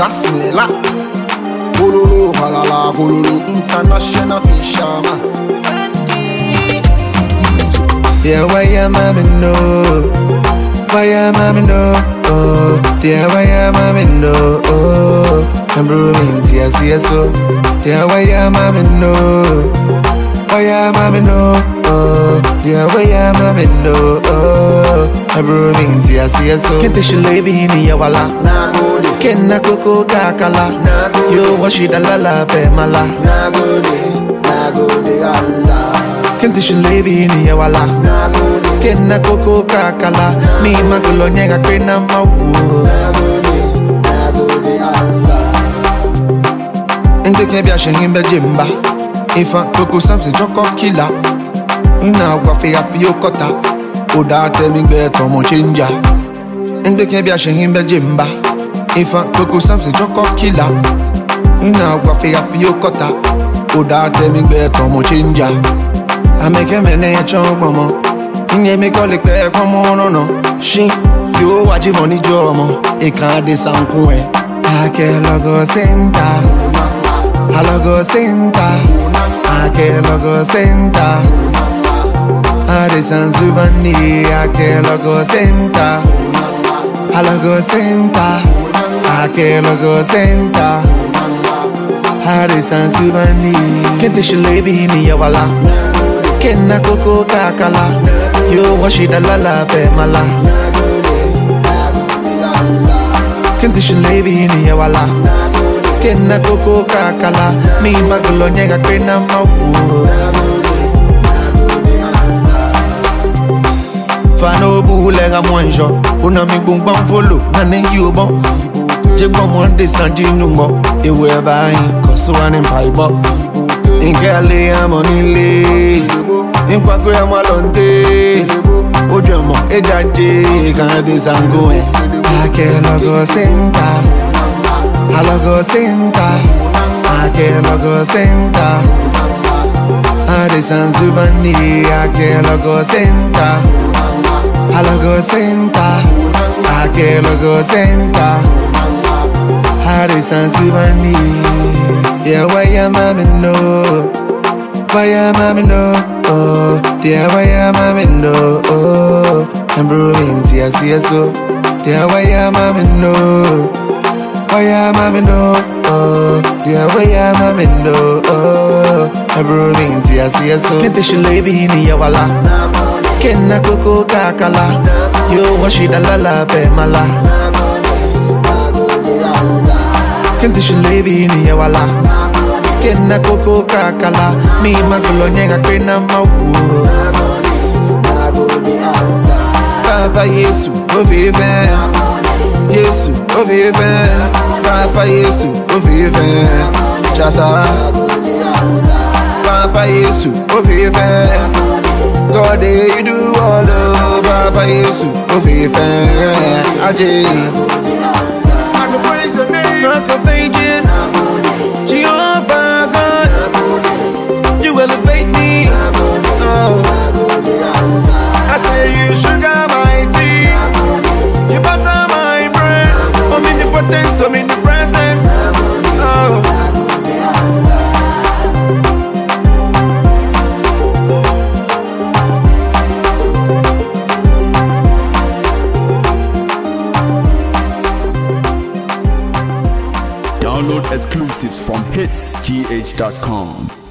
Kasmela. Gololo, halala, gololo, international fisherman. Yeah, why ya mama no? Why ya mama no? Oh, yeah, why ya mama no? Oh, I'm brewing tea, see so. Yeah, why ya mama no? Why ya mama no? Oh, yeah, why ya mama no? Oh, I'm brewing tea, see so. Kente shilebi ni ya wala. Nagode, Kenna koko kakala. Yo washi dalala pe mala. nagode, nagode, Allah. Kente shilebi ni ya wala. Nagode, Kenna koko kakala. Mi magulo nyega kwena mawu. nagode, nagode, Allah. Nde ke bia shehin be jimba Ifa koko samsi joko kila Nna gwa fe api okota Oda te mi gbe tomo chenja Nde ke bia shehin be jimba Ifa koko samsi joko kila Nna gwa fe api okota Oda te mi gbe tomo chenja Ameke mene ya chogbo mo Nye mi kole pe komo no no Shin Yo waji money jo mo Ikan de sankun e Ake logo senta Alogo senta Ake logo senta Ade Sanzubani Ake logo senta Alogo senta Ake logo senta Ade Sanzubani Kente shilebi ni ya wala Kenna koko kakala Yo washi dalala pe mala Kente shilebi ni ya wala Kenna koko kakala Mi magulo nyega kwena mawu Fano bule ga mwanjo Una mi bungban folo Nane yubo Jegbo mwande sanji numbo Ewe bayin Kosuwa ni mpaibo Nke ale amo nile Nkwakwe amo alonde Ojo mo ejaje Kande sango eh Ake logo senta Alogo senta Ake logo senta Ade Sanzubani Ake logo senta Alogo senta Ake logo senta Ade Sanzubani Yeah, why ya mama no Why ya mama no Oh, yeah, why ya mama no Oh, I'm brewing tea, see so Yeah, why ya mama no Why ya mama no? Oh, yeah, why ya mama no? Oh, I'm brewing tea, see so. Kente shilebi ni ya wala. Kenna koko kakala. Yo washi dalala pe mala. Kente shilebi ni ya wala. Kenna koko kakala. Mi magulo nyega kwena mawu. Papa Yesu, oh vive. Yesu, oh vive. Papa Yesu, oh vive. Chata. Papa Yesu, oh vive. God, eh, you do all oh, Papa Yesu, oh vive. Aje. I can praise the name. Rock of ages. Jehovah God, you elevate me. Oh. I say you sugar my tea. You butter my bread. I'm in the potent, I'm in the present. Oh. Download exclusives from hitsgh.com.